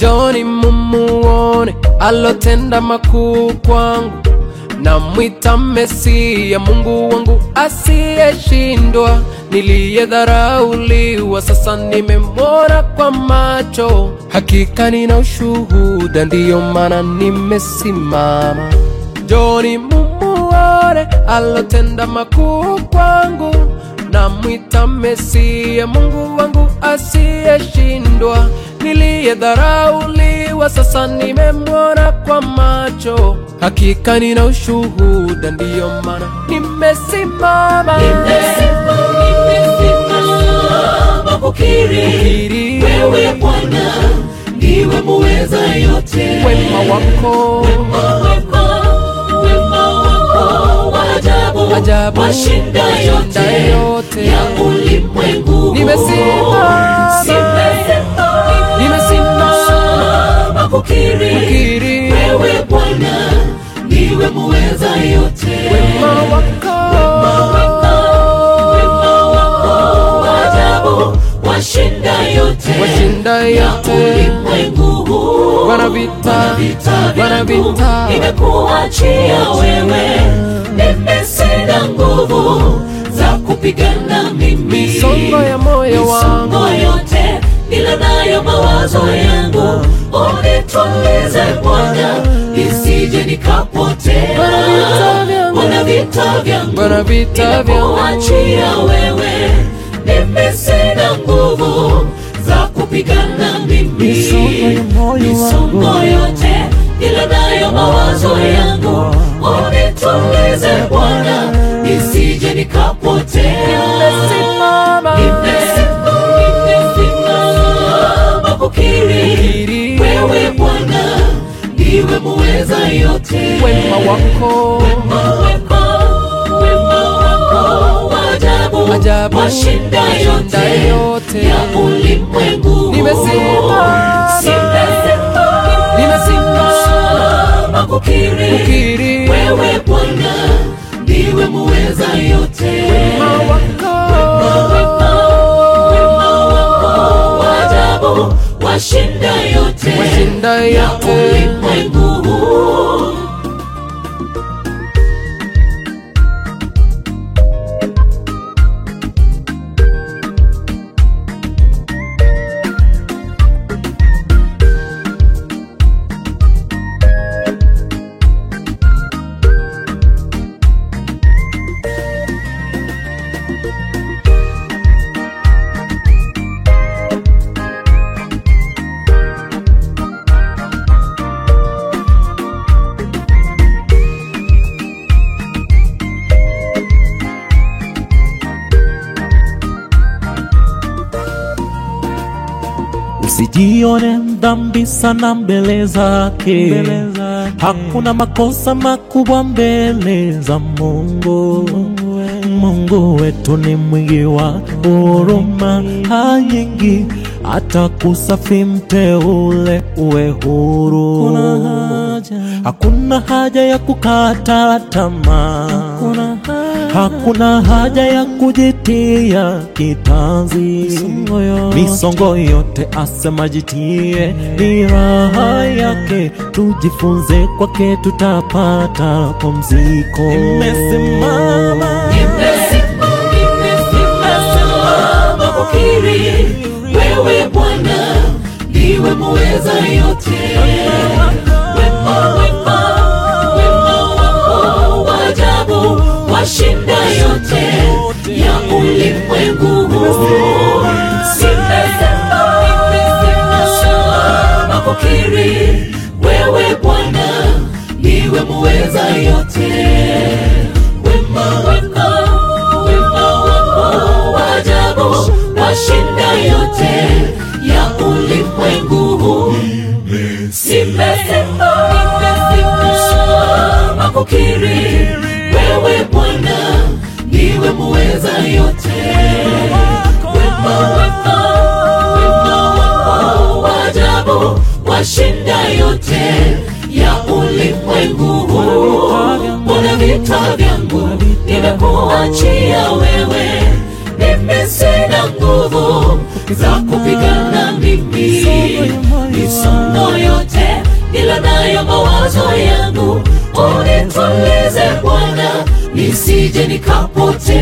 Njoni mumuone alotenda makuu kwangu, namwita Mesia, Mungu wangu asiyeshindwa. Niliyedharauliwa sasa nimemwona kwa macho, hakika nina ushuhuda, ndiyo maana nimesimama. Njoni mumuone alotenda makuu kwangu, namwita Mesia, Mungu wangu asiyeshindwa. Niliyedharauliwa sasa nimemwona kwa macho, hakika nina ushuhuda, ndiyo maana nimesimama. Nimesimama kukiri Kukiri wewe Bwana ndiwe muweza yote. wema wako Wema wako, wema wako wa ajabu, Ajabu, washinda yote washinda yote. ya ulimwengu. Nimesimama. Nimesimama. Nimesimama. kukiri Kukiri. wewe Bwana ndiwe muweza yote. wema wako wa ajabu, washinda yote washinda ya yote ulimwengu huu. Wana vita, wana vyangu vita. nimekuachia wewe, mimi sina nguvu za kupigana mimi. misongo ya moyo wangu Misongo yote nila nayo mawazo yangu, unitulize Bwana, nisije nikapotea. Wana vita vyangu. Wana vita vyangu Wana vita vyangu. nimekuachia wewe, mimi sina nguvu za kupigana mimi. Misongo ya moyo Misongo wangu. yote ila nayo mawazo yangu, unitulize Bwana, nisije nikapotea. Nimesimama. Nimesimama kukiri Kukiri. wewe Bwana ndiwe muweza yote. wema wako Wema wako, wema wako wa ajabu, Ajabu, washinda washinda yote yote. ya ulimwengu. Nimesimama. Nimesimama. Nimesimama. kukiri Kukiri. wewe Bwana ndiwe muweza yote. wema wako wa ajabu washinda yote washinda ya yote ulimwengu huu. Usijione dhambi sana mbele zake, hakuna makosa makubwa mbele za Mungu. Mungu wetu ni mwingi wa huruma nyingi, hata kusafi mteule uwe huru. Hakuna haja ya kukata tamaa, hakuna haja ya kujitia kitanzi. Misongo yote asema jitie, ni raha yake. Tujifunze kwake, tutapata pumziko. Nimesimama, Nimesimama kukiri wewe Bwana ndiwe muweza yote. Wema, wema, wema wako wa ajabu washinda yote ya ulimwengu huu. Nimesimama kukiri wewe Bwana ndiwe muweza yote. Wema wako, wema wako wa ajabu washinda yote ya ulimwengu huu. Nimesimama kukiri wewe Bwana ndiwe muweza yote. Wema wako, wema wako wa ajabu washinda yote ya ulimwengu huu. Mbona vita vyangu nimekuachia wewe, mimi sina nguvu za kupigana mimi. misongo yote nilo nayo mawazo yangu unitulize Bwana nisije nikapotea